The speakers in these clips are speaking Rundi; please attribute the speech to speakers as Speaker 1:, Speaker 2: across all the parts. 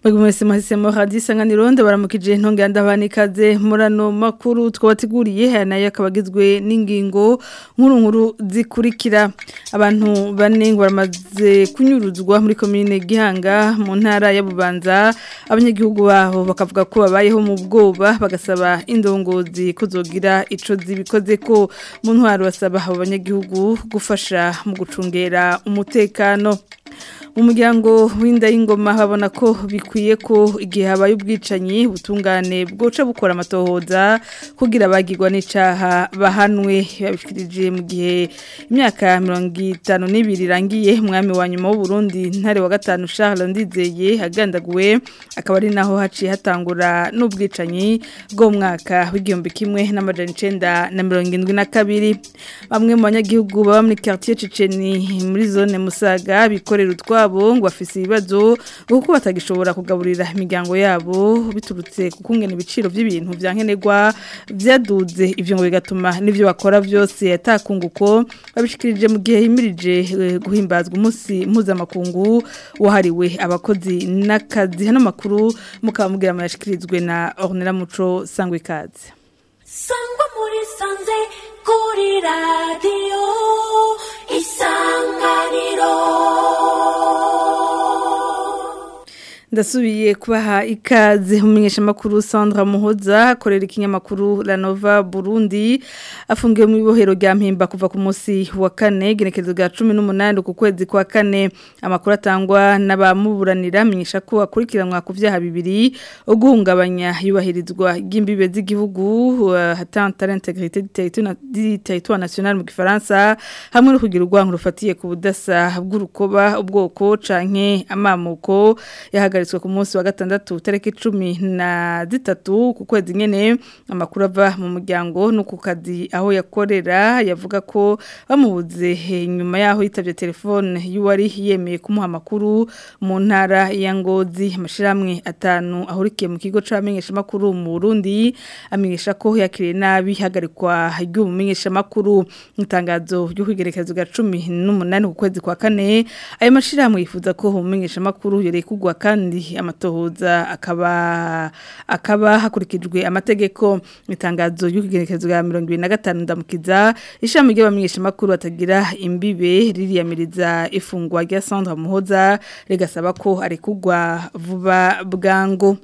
Speaker 1: Mwebwe mwese mwahisemo radio isanganiro ndabaramukije ntonge ndabanikaze murano makuru twabateguriye aya nayo akabagizwe n'ingingo nkuru nkuru zikurikira abantu bane ngo baramaze kunyuruzwa muri commune Gihanga mu ntara ya Bubanza abanyagihugu baho bakavuga ko babayeho mu bwoba bagasaba indongozi kuzogira ico zibikoze ko mu ntwaro basaba abo banyagihugu gufasha mu gucungera umutekano umuryango w'inda y'ingoma babona ko bikwiye ko igihe habaye ubwicanyi butungane bwoca bukora amatohoza kugira abagirwa n'icaha bahanwe babishikirije mu gihe imyaka mirongo itanu n'ibiri irangiye umwami wa nyuma w'u Burundi ntare wa gatanu Charles Ndizeye agandaguwe akaba ari naho haciye hatangura n'ubwicanyi bwo mwaka w'igihumbi kimwe n'amajana icenda na mirongo indwi na kabiri bamwe mu banyagihugu baba muri quartier Ciceni muri zone Musaga bikorera utwa wabo ngo bafise ibibazo kuko batagishobora kugaburira imiryango yabo biturutse ku kungena ibiciro by'ibintu byankenerwa byaduze ivyo ngo bigatuma n'ivyo bakora byose atakunguko babishikirije mu gihe himirije guhimbazwa umunsi mpuzamakungu wahariwe abakozi n'akazi hano makuru mukaba mugira amayashikirizwe na Ornella Muco sangwe ikaze
Speaker 2: sangwa muri sanze kuri radio isanganiro
Speaker 1: ndasubiye kubaha ikaze umumenyesha makuru Sandra Muhoza akorera ikinyamakuru La Nova Burundi afungiwe mu ibohero rya Mpimba kuva ku munsi wa kane genekerezo rya 18 ku kwezi kwa kane amakuru atangwa n'abamuburanira amenyesha ko akurikiranwa ku vyaha bibiri uguhungabanya yubahirizwa ry'imbibe z'igihugu hatanta l'intégrité du territoire national mu gifaransa hamwe no kugira urwango rufatiye ku budasa bw'urukoba ubwoko canke amamuko yahaga yahagaritswe ku munsi wa gatandatu tariki 13 ku kwezi nyene amakuru ava mu muryango no ku kazi aho yakorera yavuga ko bamubuze nyuma yaho yitavye telefone y'uwari yemeye kumuha amakuru mu ntara ya Ngozi amashiramwe atanu ahurikiye mu kigo c'amenyesha makuru mu Burundi amenyesha ko yakiriye nabi hagarikwa ry'umumenyesha makuru itangazo ryo kwigerekezo ga 18 ku kwezi kwa kane ayo mashiramwe yifuza ko umumenyesha makuru yore kugwa kandi amatohoza akaba akaba hakurikijwe amategeko itangazo y'ukigerekezo ya 2025 ndamukiza ishami ry'abamenyesha makuru atagira imbibe ririyamiriza ifungwa rya Sandra Muhoza rigasaba ko ari kugwa vuba bwango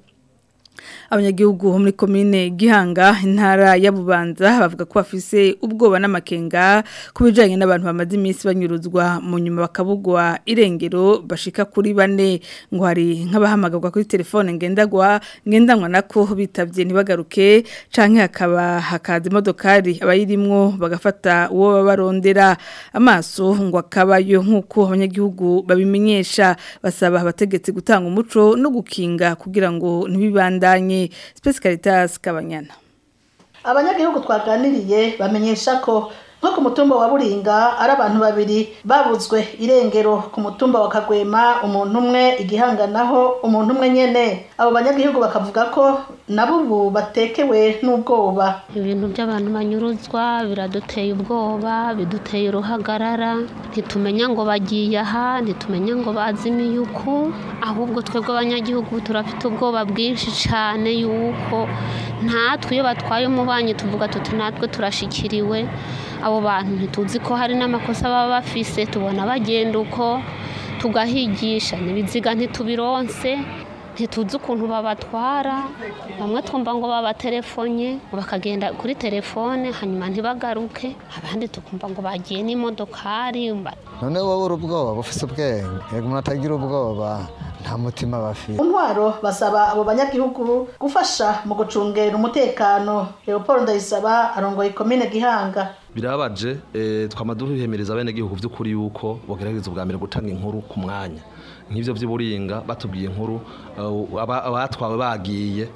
Speaker 1: abanyagihugu muri komine Gihanga intara ya Bubanza bavuga ko bafise ubwoba n'amakenga kubijanye n'abantu bamaze iminsi banyuruzwa mu nyuma bakabugwa irengero bashika kuri bane ngo hari nk'abahamagarwa kuri telefone ngendagwa ngendanwa nako bitavye ntibagaruke canke hakaba hakaza imodokari abayirimwo bagafata uwo babarondera amaso ngo akabayo nk'uko abanyagihugu babimenyesha basaba abategetsi gutanga umuco no gukinga kugira ngo ntibibandanye Space Caritas Kabanyana
Speaker 3: abanyagihugu twaganiriye bamenyesha ko nko ku mutumba wa buringa ari abantu babiri babuzwe irengero ku mutumba wa kagwema umuntu umwe igihanga naho umuntu umwe nyene abo banyagihugu bakavuga ko nabo ubu batekewe n'ubwoba
Speaker 4: ibintu by'abantu banyuruzwa biraduteye ubwoba biduteye uruhagarara ntitumenya ngo bagiye aha ntitumenya ngo bazimiye uku ahubwo twebwe abanyagihugu turafite ubwoba bwinshi cyane yuko natwe iyo batwaye umubanyi tuvuga tuti natwe turashikiriwe abo bantu ntituzi ko hari n'amakosa baba bafise tubona bagenda uko tugahigisha n'ibiziga ntitubironse ntituzi ukuntu babatwara bamwe twumva ngo babatelefone bakagenda kuri telefone hanyuma ntibagaruke abandi tukumva ngo bagiye n'imodokari
Speaker 5: none wowe uri ubwoba bufise ubwenge yego umuntu atagira ubwoba nta mutima bafite
Speaker 3: intwaro basaba abo banyagihugu gufasha mu gucungera umutekano leopold ndayisaba arongoye ikomine gihanga
Speaker 6: birabaje twama duhemereza bene gihugu by'ukuri yuko bagerageza ubwa mbere gutanga inkuru ku mwanya nk'ibyo by'uburinga batubwiye inkuru abatwawe bagiye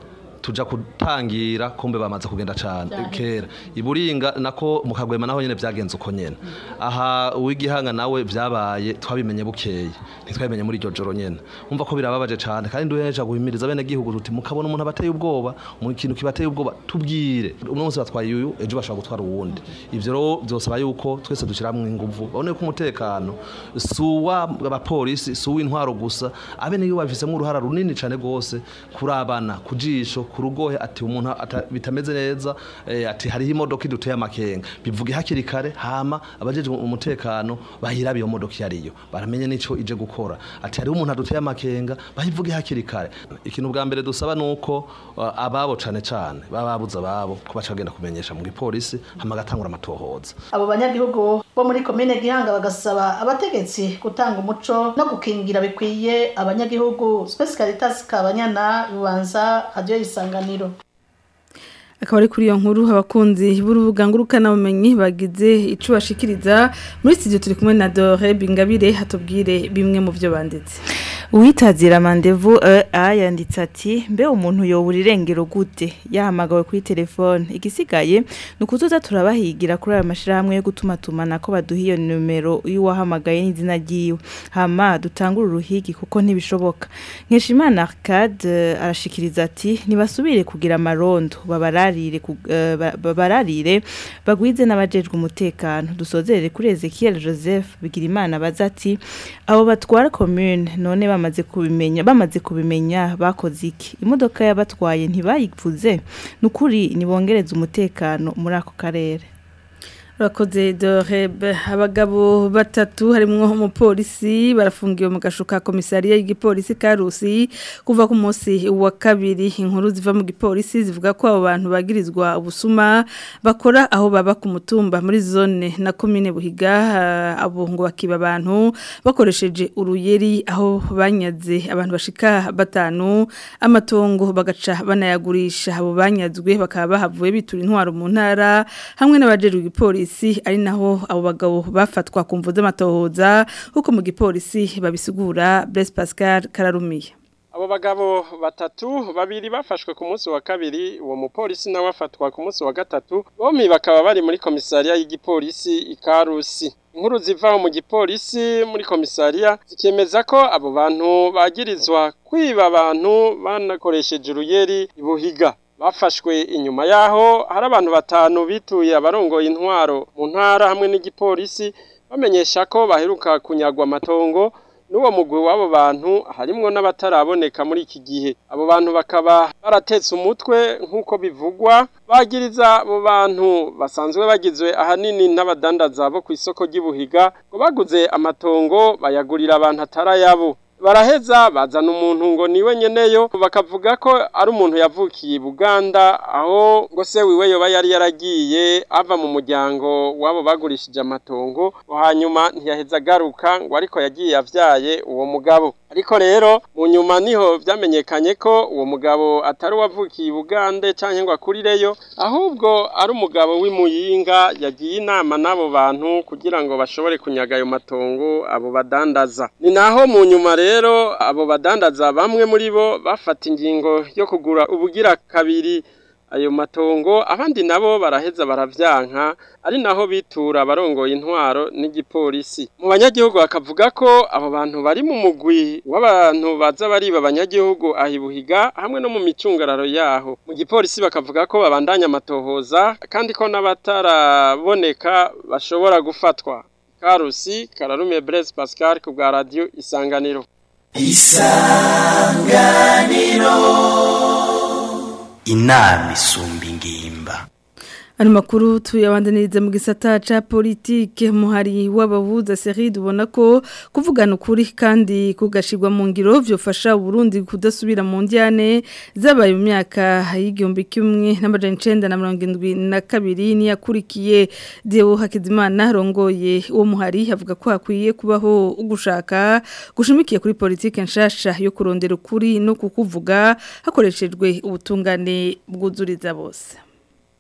Speaker 6: tuja kutangira kumbe bamaze kugenda cane kera iburinga nako mu kagwema naho nyene vyagenze uko nyene aha uwigihanga nawe vyabaye twabimenye bukeye ntitwabimenye muri iryo joro nyene umva ko birababaje cane kandi duhereje guhimiriza bene gihugu tuti mukabona umuntu abateye ubwoba mu kintu kibateye ubwoba tubwire uno munsi batwaye uyu ejo bashobora gutwara uwundi ivyo rero vyosaba yuko twese dushiramwo inguvu babone ko umutekano suwa abapolisi suwa intwaro gusa abene yo bafisemwo uruhara runini cane gose kurabana kujisho kurugohe ati umuntu ata- bitameze neza eh, ati hariho imodoka iduteye amakenga bivuge hakiri kare hama abajeje umutekano bahirabe iyo modoka iyo ariyo baramenye nico ije gukora ati hariho umuntu aduteye amakenga bayivuge hakiri kare ikintu bwa mbere dusaba nuko uh, ababo cane cane baba babuze ababo ko baca bagenda kumenyesha mu gipolisi hama gatangura amatohoza
Speaker 3: abo banyagihugu bo muri komine gihanga bagasaba abategetsi gutanga umuco no gukingira bikwiye abanyagihugu Space Caritas Kabanyana Bubanza Radio Isanganiro
Speaker 1: akaba ari kuri iyo nkuru abakunzi b'urubuga ngurukanabumenyi bagize ico bashikiriza muri studio turi kumwe na Dore Bingabire hatubwire bimwe mu byo banditse
Speaker 7: Uwitazira mandevu a yanditse ati mbe umuntu yobura irengero gute yahamagawe kuri telefone igisigaye ni ukuzoza turabahigira kuri ayo mashyirahamwe yo gutuma tumana ko baduha iyo nimero y'uwahamagaye n'izina ryiwe hama dutangure uruhigi kuko ntibishoboka nkeshimana arcade eh, arashikiriza ati ntibasubire kugira amarondo babararire ku- eh, ba- babararire bagwize n'abajejwe umutekano dusozerere kuri Ezekiel Joseph Bigirimana baza ati abo batwara commune none bamaze kubimenya bamaze kubimenya bakoze iki imodoka yabatwaye ntibayivuze nukuri nibongereza umutekano muri ako karere
Speaker 1: Urakoze Dorebe abagabo batatu harimwo umupolisi barafungiwe mu gashuka komisariya y'igipolisi Karusi kuva ku munsi wa kabiri inkuru ziva mu gipolisi zivuga ko abo bantu bagirizwa ubusuma bakora aho baba ku mutumba muri zone na komine Buhiga ah, abo ngo bakiba abantu bakoresheje uruyeri aho banyaze abantu bashika batanu amatongo bagaca banayagurisha abo banyazwe bakaba bahavuye bitura intwaro mu ntara hamwe n'abajeru igipolisi ari naho abo bagabo bafatwa ku mvu z'amatohoza kuko mu gipolisi babisigura Blaise Pascal Kararumiye
Speaker 8: Abo bagabo batatu babiri bafashwe ku munsi wa kabiri uwo mupolisi nawe afatwa ku munsi wa gatatu bombi bakaba bari muri komisariya y'igipolisi ikarusi inkuru ziva mu gipolisi muri komisariya zikemeza ko abo bantu bagirizwa kwiba abantu banakoresheje uruyeri ibuhiga bafashwe inyuma yaho hari abantu batanu bituye abarongoye intwaro mu ntara hamwe n'igipolisi bamenyesha ko baheruka kunyagwa amatongo n'uwo mugwi w'abo bantu harimwo n'abataraboneka muri iki gihe abo bantu bakaba baratetse umutwe nk'uko bivugwa bagiriza abo bantu basanzwe bagizwe ahanini n'abadandaza bo ku isoko ry'ibuhiga ngo baguze amatongo bayagurira abantu atarayabo baraheza bazana umuntu ngo niwe nyeneyo bakavuga ko ari umuntu yavukiye i Buganda aho ngo se wiwe yoba yari yaragiye ava mu muryango wabo bagurishije amatongo ngo hanyuma ntiyaheza agaruka ngo ariko yagiye yavyaye uwo mugabo ariko rero mu nyuma niho vyamenyekanye ko uwo mugabo atari uwavukiye i Bugande canke ngo akurireyo ahubwo ari umugabo w'imuyinga yagiye inama n'abo bantu kugira ngo bashobore kunyaga ayo matongo abo badandaza ni naho mu nyuma rero abo badandaza bamwe muri bo bafata ingingo yo kugura ubugira kabiri ayo matongo abandi nabo baraheza baravyanka ari naho bitura abarongoye intwaro n'igipolisi mu banyagihugu bakavuga ko abo bantu bari mu mugwi w'abantu baza bariba abanyagihugu ahibuhiga hamwe no mu micungararo yaho mu gipolisi bakavuga ko babandanya amatohoza kandi ko n'abataraboneka bashobora gufatwa karusi kararume Blaise Pascal ku bwa radio isanganiro
Speaker 9: inama isumba ingimba
Speaker 1: Ano makuru tuyabandaniriza mu gisata ca politike muhari w'abavuza Serid ubona ko kuvugana ukuri kandi kugashirwa mu ngiro vyofasha Burundi kudasubira mu njyane zabaye mu myaka y'igihumbi kimwe n'amajana 1972 ni yakurikiye Deo Hakizimana rongoye uwo muhari avuga ko hakwiye kubaho ugushaka gushimikiye kuri politike nshasha yo kurondera ukuri no kukuvuga hakoreshejwe ubutungane bwuzuriza bose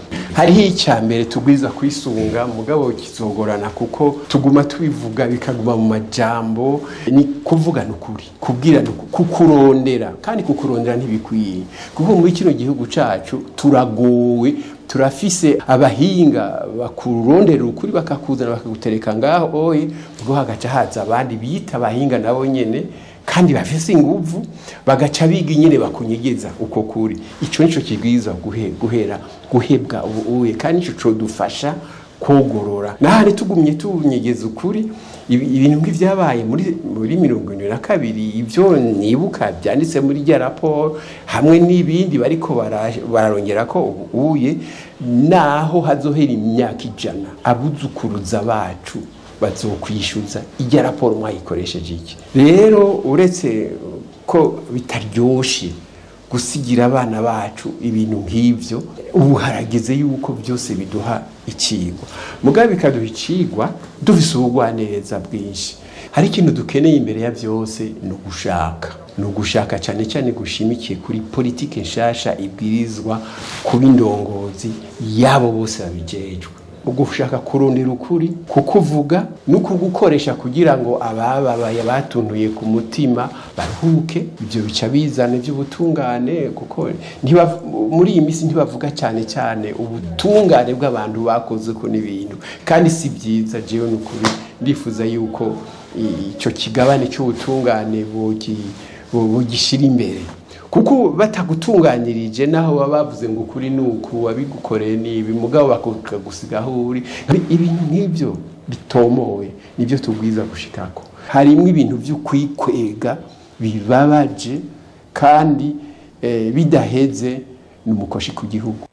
Speaker 10: hariho icya mbere tugwiza kwisunga mugabo kizogorana kuko tuguma tubivuga bikaguma mu majambo ni kuvugana ukuri kubwirana ukuri kukurondera kandi kukurondera ntibikwiye kuko muri kino gihugu cacu turagowe turafise abahinga bakurondera ukuri bakakuzana bakagutereka ngaho oye ubwo hagaca haza abandi bita abahinga nabo nyene kandi bafise inguvu bagaca biga nyene bakunyegeza uko kuri ico nico kigwiza guhe, guhera guhebwa ubuye kandi ico codufasha kogorora nahari tugumye tunyegeza ukuri ibi- ibintu nk'ivyabaye muri muri mirongo ine na kabiri ivyo nibuka byanditse muri rya raporo hamwe n'ibindi bariko bara- bararongera ko ubuye naho hazohera imyaka ijana abuzukuruza bacu bazokwishyuza ijya raporo mwayikoresheje iki rero uretse ko bitaryoshe gusigira abana bacu ibintu nk'ibyo ubu harageze yuko byose biduha ikigwa mugabe bikaduha ikigwa dufise ubugwaneza bwinshi hari ikintu dukeneye imbere ya byose ni ugushaka ni ugushaka cyane cyane gushimikiye kuri politike nshasha ibwirizwa kuba indongozi yabo bose babijejwe ugushaka kurondera ukuri kukuvuga no kugukoresha kugira ngo abababaye batuntuye ku mutima baruhuke ibyo bica bizana iby'ubutungane kuko ntibav- muri iyi minsi ntibavuga cyane cyane ubutungane bw'abantu bakoze ko n'ibintu kandi si byiza jewe ni ukuri ndifuza yuko i- ico kigabane cy'ubutungane bogi- bo- bogishyira imbere kuko batagutunganirije naho baba bavuze ngo ukuri ni uku wabigukoreye ni ibi mugabo bakagusiga aho uri ibintu nk'ibyo bitomowe nibyo tubwiza gushikako harimo ibintu by'ukwikwega bibabaje kandi eh, bidaheze ni umukoshi ku gihugu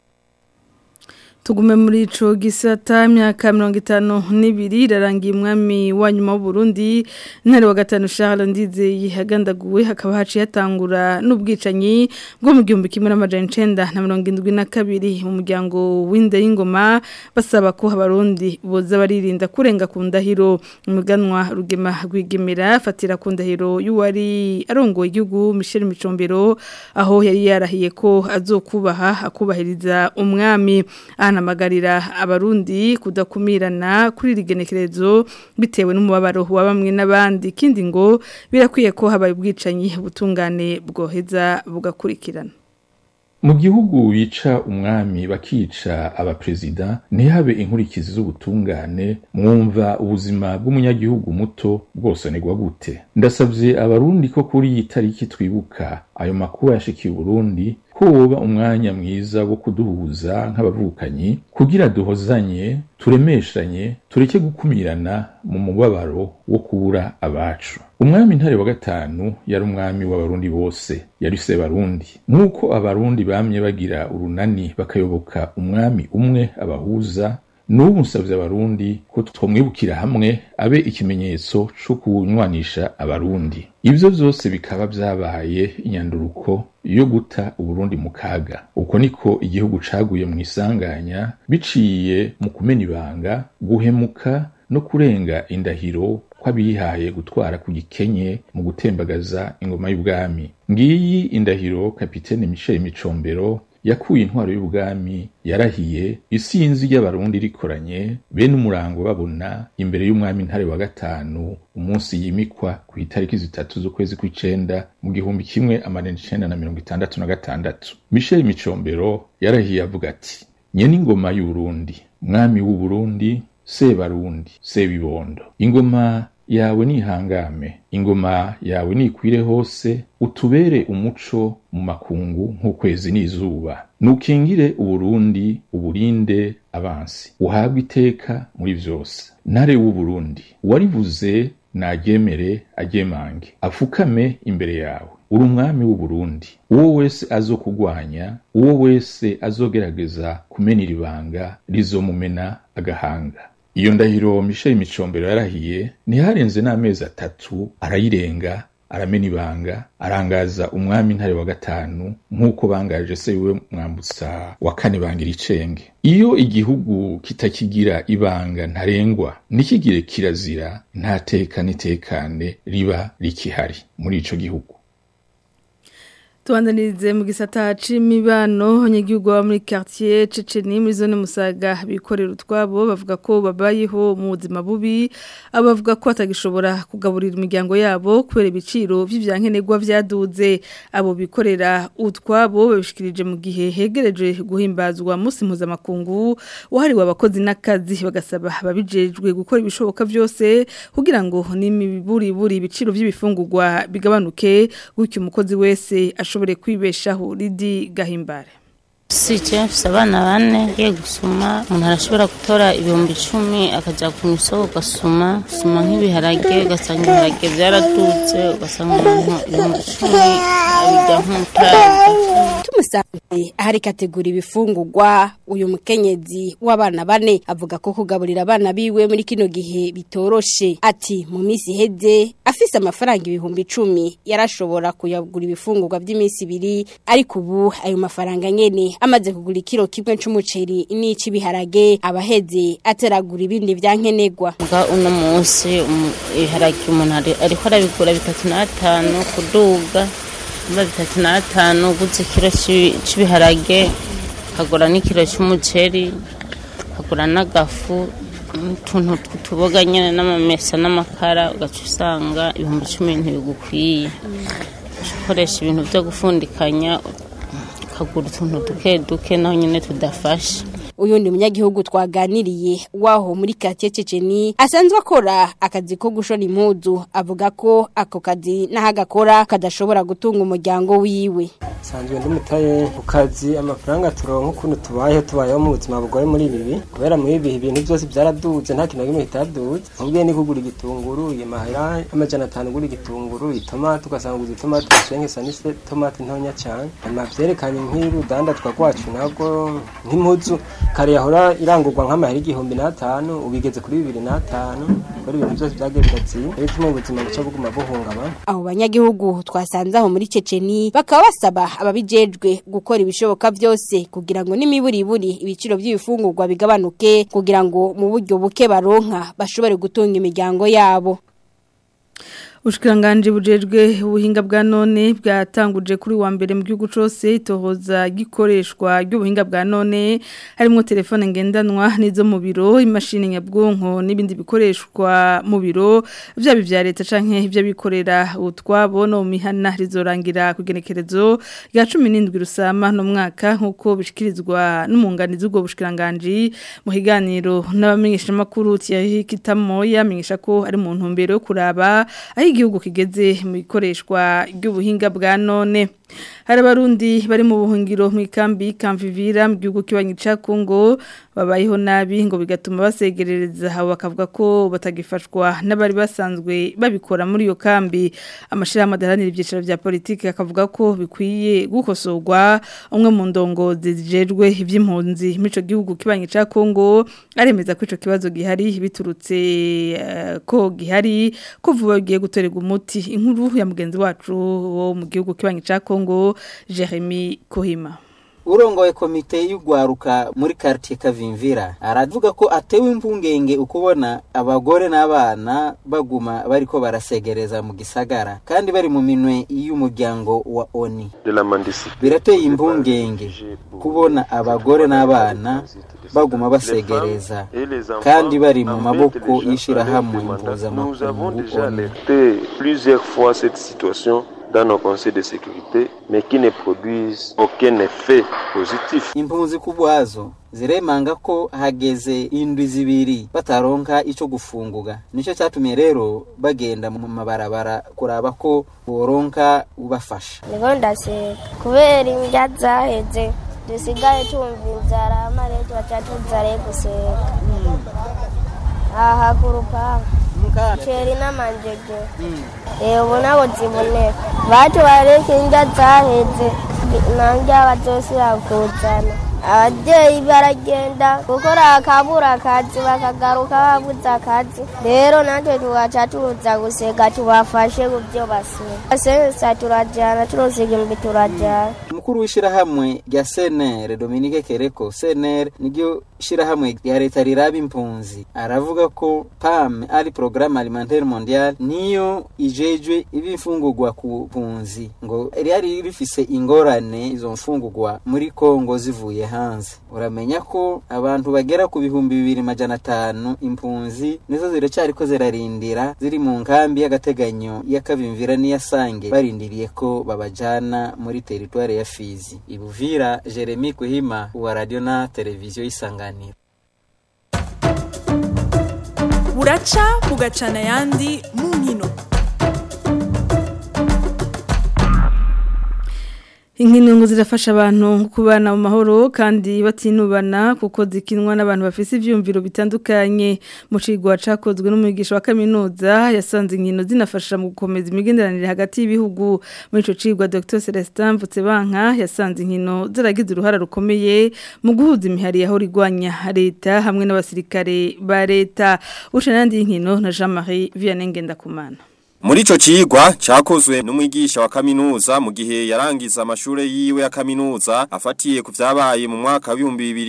Speaker 1: Tugume muri ico gisata myaka 52 irarangiye umwami wa nyuma w'u Burundi ntare wa gatanu Charles Ndizeye hagandaguwe hakaba haci yatangura n'ubwicanyi bwo mu gihumbi kimwe n'amajana 972 mu muryango w'inde y'ingoma basaba ko abarundi boza baririnda kurenga ku ndahiro umuganwa rugema rwigemera fatira ku ndahiro y'uwari arongoye igihugu Michel Micombero aho yari yarahiye ko azokubaha akubahiriza umwami ahanamagarira abarundi kudakumirana kuri rigenekerezo bitewe n'umubabaro wa bamwe n'abandi kindi ngo birakwiye ko habaye ubwicanyi butungane bwoheza bugakurikirana
Speaker 11: mu gihugu bica umwami bakica abaperezida ntihabe inkurikizi z'ubutungane mwumva ubuzima bw'umunyagihugu muto bwosonerwa gute ndasabye abarundi ko kuri iyi tariki twibuka ayo makuba yashikiye uburundi ko woba umwanya mwiza wo kuduhuza nk'abavukanyi kugira duhozanye turemeshanye tureke gukumirana mu mubabaro wo kubura abacu umwami ntare wa gatanu yari umwami w'abarundi bose yari se barundi nk'uko abarundi bamye bagira urunani bakayoboka umwami umwe abahuza n'ubu nsabye abarundi ko twamwibukira hamwe abe ikimenyetso cyo kunywanisha abarundi ibyo byose bikaba byabaye inyanduruko yo guta uburundi mu kaga uko niko igihugu caguye mu isanganya biciye mu kumena ibanga guhemuka no kurenga indahiro kw'abihaye gutwara ku gikenye mu gutembagaza ingoma y'ubwami ngiyi indahiro kapitene michel micombero yakuye intwaro y'ubwami yarahiye isinzi ry'abarundi rikoranye bene umurango babona imbere y'umwami ntare wa gatanu umunsi yimikwa ku itariki zitatu z'ukwezi kw'icenda mu gihumbi kimwe amajana icenda na mirongo itandatu na gatandatu michel micombero yarahiye avuga ati nyene ingoma y'uburundi mwami w'uburundi sebarundi sebibondo ingoma yawe nihangame ingoma yawe nikwire hose utubere umuco mu makungu nk'ukwezi n'izuba nukingire uburundi uburinde abansi uhabwe iteka muri vyose ntare w'uburundi warivuze naryemere agemange afukame imbere yawe uri umwami w'uburundi uwo wese azokugwanya uwo wese azogerageza kumenera ibanga rizomumena agahanga iyo ndahiro michel micombero yarahiye ntiharenze n'amezi atatu arayirenga aramena ibanga arangaza umwami ntare wa gatanu nk'uko bangaje se wiwe mwambutsa wa kane bangira icenge iyo igihugu kitakigira ibanga ntarengwa ntikigire kirazira nta teka n'itekane riba rikihari muri ico gihugu
Speaker 1: Tuandanirize mu gisata c'imibano abanyagihugu baba muri quartier Ceceni muri zone Musaga bikorera utwabo bavuga ko babayeho mu buzima bubi abavuga ko atagishobora kugaburira imiryango yabo kubera ibiciro vy'ivyankenerwa vyaduze abo bikorera utwabo babishikirije mu gihe hegereje guhimbazwa musi mpuzamakungu wahariwe abakozi n'akazi bagasaba babijejwe gukora ibishoboka vyose kugira ngo n'imiburi buri ibiciro vy'ibifungurwa bigabanuke gutyo umukozi wese ashobore kwibeshaho ridi gahimbare
Speaker 12: si je mfise abana bane ngiye gusuma umuntu arashobora gutora ibihumbi icumi akaja ku isoko ugasuma usuma nk'ibiharage ugasanga ibiharage vyaradutse ugasanga umuntu ibihumbi icumi abirya nk'umutaga
Speaker 13: tumusanze ahari kategura ibifungurwa uyu mukenyezi w'abana bane avuga ko kugaburira abana biwe muri kino gihe bitoroshe ati mu minsi iheze afise amafaranga ibihumbi icumi yarashobora kuyagura ibifungurwa by'iminsi ibiri ariko ubu ayo mafaranga nyene amaze kugura ikiro kimwe c'umuceri n'ic'ibiharage abaheze ateragura ibindi vyankenerwa
Speaker 12: Muga uno munsi umu- ibiharage umuntu ari- ariko arabigura bitatu n'atanu kuduga mba bitatu n'atanu uguze ikiro c'i- c'ibiharage akagura n'ikiro c'umuceri akagura n'agafu n'utuntu tw'utuboga nyene n'amamesa n'amakara ugaca usanga ibihumbi cumi ntibigukwiye Uca ukoresha ibintu vyo gufundikanya ukagura utuntu duke duke naho nyene tudafashe
Speaker 13: uyu ni umunyagihugu twaganiriye waho muri katiye ceceni asanzwe akora akazi ko gushona impuzu avuga ko ako kazi n'ahagakora kadashobora gutunga umuryango wiwe
Speaker 14: sanzwe ndi mutaye ku kazi amafaranga turonka ukuntu tubayeho tubayeho mu buzima bugoye muri ibi bihe kubera muri ibi ibintu byose byaraduze nta kintu na kimwe kitaduze mubwiye ni kugura igitunguru imahera amajana atanu ugura igitunguru itomati ugasanga uguze itomati ushengesa n'itomati ntonya cyane hanyuma vyerekanye nk'urudandazwa rwacu nabwo nk'impuzu kare yahora irangurwa nk'amahera igihumbi n'atanu ubigeze kuri bibiri n'atanu kubera ibintu byose vyagiye biraziye rero bituma ubuzima buca buguma buhungabana
Speaker 13: abo banyagihugu twasanze aho muri ceceni bakaba basaba ababijejwe gukora ibishoboka byose kugira ngo n'imiburiburi ibiciro by'ibifungurwa bigabanuke kugira ngo mu buryo buke baronka bashobore gutunga imiryango yabo
Speaker 1: Ushikiranganje bujejwe ubuhinga bwa none bwatanguje kuri wa mbere mu gihugu cose itohoza gikoreshwa ry'ubuhinga bwa none harimo telefone ngendanwa nizo mu biro imashini nyabwonko n'ibindi bikoreshwa mu biro byaba vya leta canke ivy'abikorera utwabo no mu mihana rizorangira kugenekerezo rya 17 rusama no mwaka nkuko bishikirizwa n'umunganizi ubwo bushikiranganje mu higaniro n'abamenyesha makuru Kitamo yamenyesha ko ari mu ntumbero yo kuraba aho igihugu kigeze mu ikoreshwa ry'ubuhinga bwa none hari abarundi bari mu buhungiro mu ikambi kamvivira mu gihugu kibanyi ca Kongo babayeho nabi ngo bigatuma basegerereza aho bakavuga ko batagifashwa n'abari basanzwe babikora muri iyo kambi amashirahamwe adaharanira ibyiciro vya politiki akavuga ko bikwiye gukosorwa umwe mu ndongozi zijejwe ivy'impunzi muri ico gihugu kibanyi ca Kongo aremeza ko ico kibazo gihari biturutse eh, ko gihari ko vuba bigiye gutorerwa umuti inkuru ya mugenzi wacu wo mu gihugu kibanyi ca Kongo Jeremy Kohima
Speaker 15: urongoye komite y'ugwaruka muri quartier Kavimvira aravuga ko atewe impungenge ukubona abagore n'abana baguma bariko barasegereza mu gisagara kandi bari mu minwe y'umuryango wa ONI birateye impungenge kubona abagore n'abana baguma basegereza kandi bari mu maboko y'ishirahamwe mpuzamakungu ONI
Speaker 16: plusieurs fois cette situation dans nos conseils de sécurité, mais qui ne produisent aucun effet positif.
Speaker 15: impunzi kubwazo ziremanga ko hageze indwi zibiri bataronka ico gufunguga nico cyatumye rero bagenda mu mabarabara kuraba ko boronka ubafasha
Speaker 17: niko ndaseka kubera indya zaheze dusigaye tumva inzara amarere tubaca tuzare guseka aha ku rupangu ceri n'amanjege ubu ntabwo ziboneka batubareka indya zaheze nandya bazosira kuzana ababyeyi baragenda gukora akabura akazi bakagaruka babuze akazi rero natwe tugaca tuza guseka tubafashe ku byo baseka sensa turajyana turusiga imbi turajyana
Speaker 15: umukuru w'ishirahamwe rya CNR Dominique Kereko CNR niryo shirahamwe ya leta riraba impunzi aravuga ko PAM ari programme alimentaire mondiale niyo ijejwe ibifungurwa ku mpunzi ngo ryari rifise ingorane izo mfungurwa muri Kongo zivuye hanze uramenya ko abantu bagera ku bihumbi bibiri majana atanu impunzi nizo ziracyariko zirarindira ziri mu nkambi y'agateganyo y'akabimvira n'iyasange barindiriye ko babajana muri teritware ya Fizi ibuvira Jeremy Kuhima wa radio na televiziyo isanganiro
Speaker 18: buraca bugacana ayandi mu nkino
Speaker 1: Inkino ngo zirafasha abantu kubana mu mahoro kandi batinubana kuko zikinwa n'abantu bafise ivyumviro bitandukanye mu cigwa cakozwe n'umuyigisha wa kaminuza yasanze inkino zinafasha mu gukomeza imigenderanire hagati y'ibihugu muri ico cigwa Dr Celestin Mvutsebanka yasanze inkino zaragize uruhara rukomeye mu guhuza imihari yaho rigwanya leta hamwe n'abasirikare ba leta ushanandi inkino na Jean-Marie Vianney Ngendakumana
Speaker 19: Muri ico cigwa cakozwe n'umwigisha wa kaminuza mu gihe yarangiza amashure yiwe ya kaminuza afatiye ku vyabaye mu mwaka wa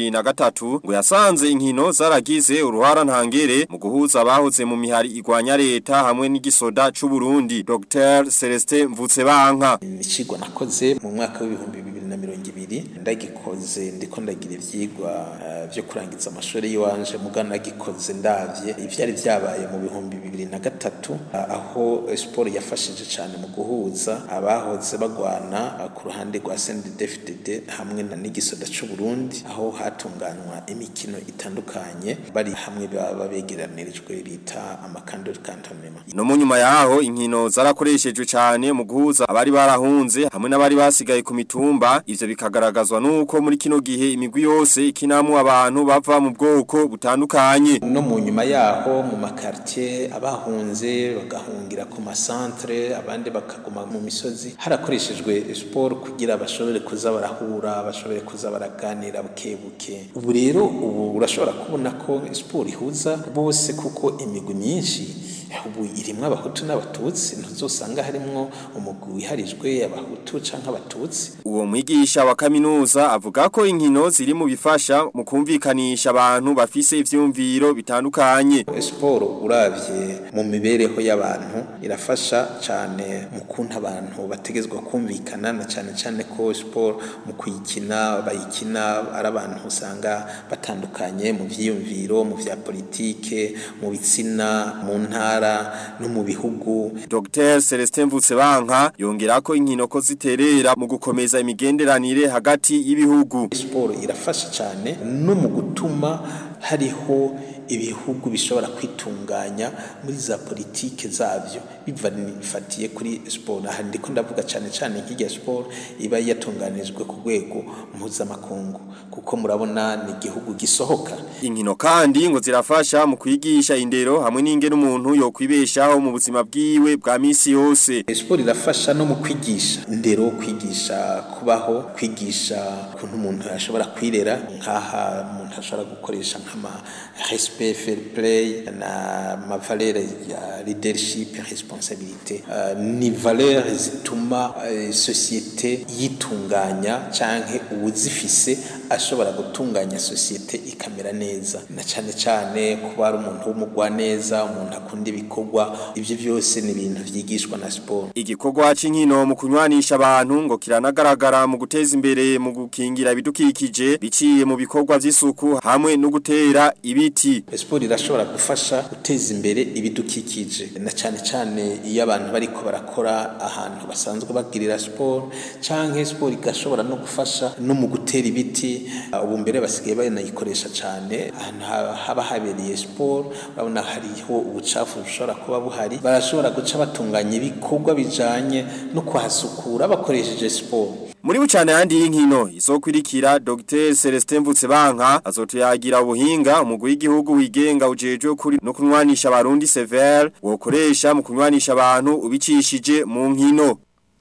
Speaker 19: 2003 ngo yasanze inkino zaragize uruhara ntangere mu guhuza abahoze mu mihari igwanya leta hamwe n'igisoda c'u Burundi Dr Celestin Mvutsebanka
Speaker 20: Icigwa nakoze mu mwaka w'ibihumbi bibiri na mirongo ibiri ndagikoze ndiko ndagira ivyigwa uh, vyo kurangiza amashure yiwanje mugana nagikoze ndavye ivyari vyabaye mu bihumbi bibiri na gatatu uh, aho siporo yafashije cyane mu guhuza abahoze bagwana ku ruhande rwa CNDD-FDD hamwe na n'igisoda cy'u Burundi aho hatunganywa imikino itandukanye bari hamwe baba begeranirijwe bita amakandori cantonnement
Speaker 19: no mu nyuma yaho inkino zarakoreshejwe cyane mu guhuza abari barahunze hamwe n'abari basigaye ku mitumba ivyo bikagaragazwa nuko muri kino gihe imigwi yose ikinamwe abantu bava mu bwoko butandukanye
Speaker 20: no mu nyuma yaho mu makartier abahunze bagahungira ku masantre abandi bakaguma mu misozi harakoreshejwe sport kugira bashobore kuza barahura bashobore kuza baraganira buke buke ubu rero ubu urashobora kubona ko sport ihuza bose kuko imigwi myinshi ubu irimwo abahutu n'abatutsi ntuzosanga harimwo umugwi wiharijwe abahutu canke abatutsi
Speaker 19: uwo mwigisha wa kaminuza avuga ko inkino ziri mu bifasha mu kumvikanisha abantu bafise ivyumviro bitandukanye
Speaker 20: siporo uravye mu mibereho y'abantu irafasha cane mu kuntu abantu bategezwa kumvikana na cane cane ko siporo mu kuyikina bayikina ari abantu usanga batandukanye mu vyiyumviro mu vya politike mu bitsina mu ntara no mu bihugu
Speaker 19: Dr Celestin Mvutsebanka yongera ko inkino ko ziterera mu gukomeza imigenderanire hagati y'ibihugu
Speaker 20: siporo irafasha cyane no mu gutuma hariho ibihugu bishobora kwitunganya muri za politike zabyo bifatiye kuri siporo aha ndiko ndavuga cyane cyane nk'irya siporo iba yatunganijwe ku rwego mpuzamakungu kuko murabona ni igihugu gisohoka
Speaker 19: inkino kandi ngo zirafasha mu kwigisha indero hamwe n'ingene umuntu yo kwibeshaho mu buzima bwiwe bwa misi yose
Speaker 20: siporo irafasha no mu kwigisha indero kwigisha kubaho kwigisha ukuntu umuntu yashobora kwirera nk'aha umuntu ashobora gukoresha nk'ama respect fair play na mavalere ya leadership responsabilité uh, ni valeur zituma uh, societe yitunganya canke uwuzifise ashobora gutunganya societe ikamera neza na cane cane kuba ari umuntu w'umugwa neza umuntu akunda ibikorwa ivyo byose ni ibintu vyigishwa na sport
Speaker 19: igikorwa c'inkino mu kunywanisha abantu ngo kiranagaragara mu guteza imbere mu gukingira ibidukikije biciye mu bikorwa vy'isuku hamwe no gutera ibiti
Speaker 20: siporo irashobora gufasha guteza imbere ibidukikije na cyane cyane iyo abantu bariko barakora ahantu basanzwe bagirira siporo canke siporo igashobora no gufasha no mu gutera ibiti ubu mbere basigaye banayikoresha cyane ahantu haba habereye siporo urabona hariho ubucafu bushobora kuba buhari barashobora guca batunganya ibikorwa bijanye no kuhasukura bakoresheje siporo
Speaker 19: muri bucane yandi y'inkino izokwirikira Dr Celestin Mvutsebanka azotuyagira ubuhinga umugwi w'igihugu wigenga ujejwe kuri no kunwanisha abarundi severe wokoresha mu kunwanisha abantu ubicishije mu nkino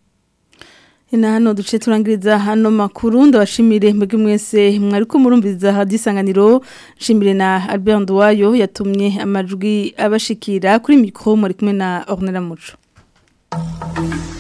Speaker 1: Ina hano duce turangiriza hano makuru ndabashimire mwebwe mwese mwariko murumviza hadisanganiro nshimire na Albert Ndwayo yatumye amajwi abashikira kuri mikro muri kumwe na Ornella Muco